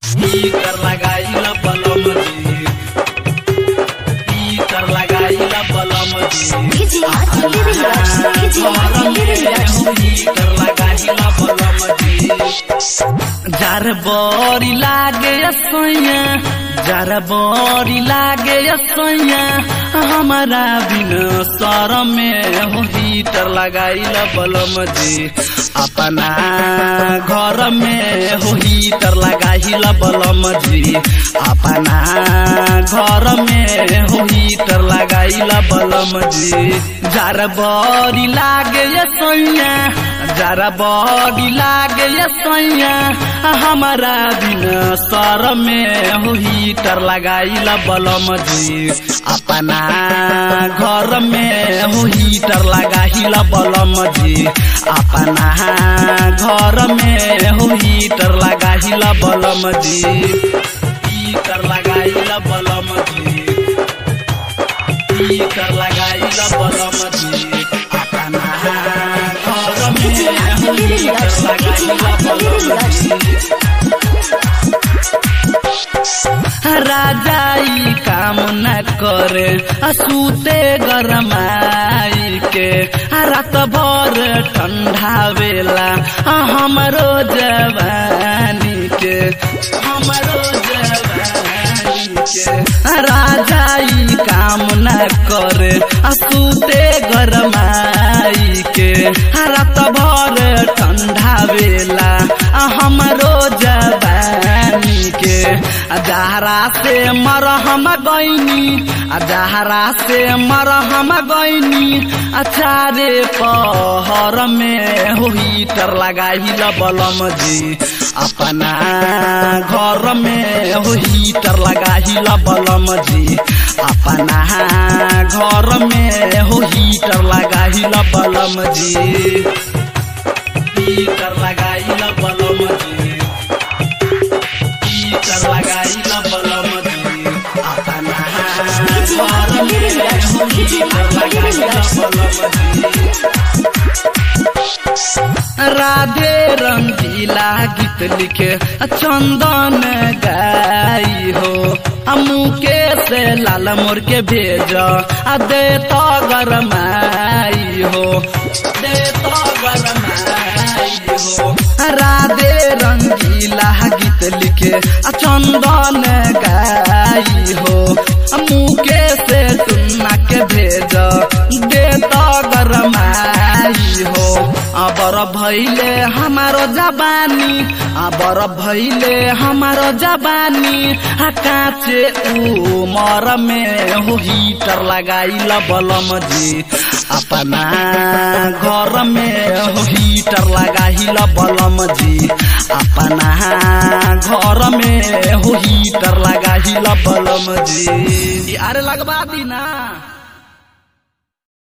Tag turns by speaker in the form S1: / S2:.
S1: Heater लगाइल बलम जी हीटर लगाइल बलम जी
S2: DJ Adi Relax, DJ Adi Relax.
S1: Heater लगाइल बलम जी जार बरी लागे सैया जार बरी लागे सैया हमारा बिन सर में हो हीटर लगाइल बलम जी अपना घर में हो हीटर लगाइल बलम जी अपना घर में हो हीटर लगाइल बलम जी जार बरी लागे सैया जार बरी लागे सैया हमारा बिन सर में हो हीटर लगाइल बलम जी अपना घर में हो हीटर लगाइल बलम जी अपना घर में हो हीटर लगाइल बलम जी हीटर लगाइल बलम जी हीटर लगाइल बलम जी अपना घर में हो हीटर लगाइल बलम जी राजाई काम न करे सूते गरमाई के रात भर ठंडा बेला हमरो जवानी के हमरो जवानी के राजाई काम न करे सूते गरमाई के रात भर ठंडा बेला हमरो जवानी के जहरा से मरहम गईनी जहरा से मरहम गईनी अचारे पहर में हो हीटर लगाइल बलम जी अपना घर में हो हीटर लगाइल बलम जी अपना घर में हो हीटर लगाइल बलम जी हीटर लगाइल बलम जी हीटर लगाइल बलम जी अपना घर में हो हीटर लगाइल बलम जी राधे रंगीला गीत लिखे चंदन गाई हो मुके से लाल मोर के भेज आ दे तो गरमाई हो दे तो गरमाई हो राधे रंगीला गीत लिखे आ चंदन गाई हो मुके से टुन्ना के भेज दे तो गरमाई हो अबर भैले हमारो जबानी अबर भैले हमारो जबानी काचे उमर में हो हीटर लगाइल बलम जी अपना घर में हो हीटर लगाइल बलम जी अपना घर में हो हीटर लगाइल बलम जी अरे लगवा दी ना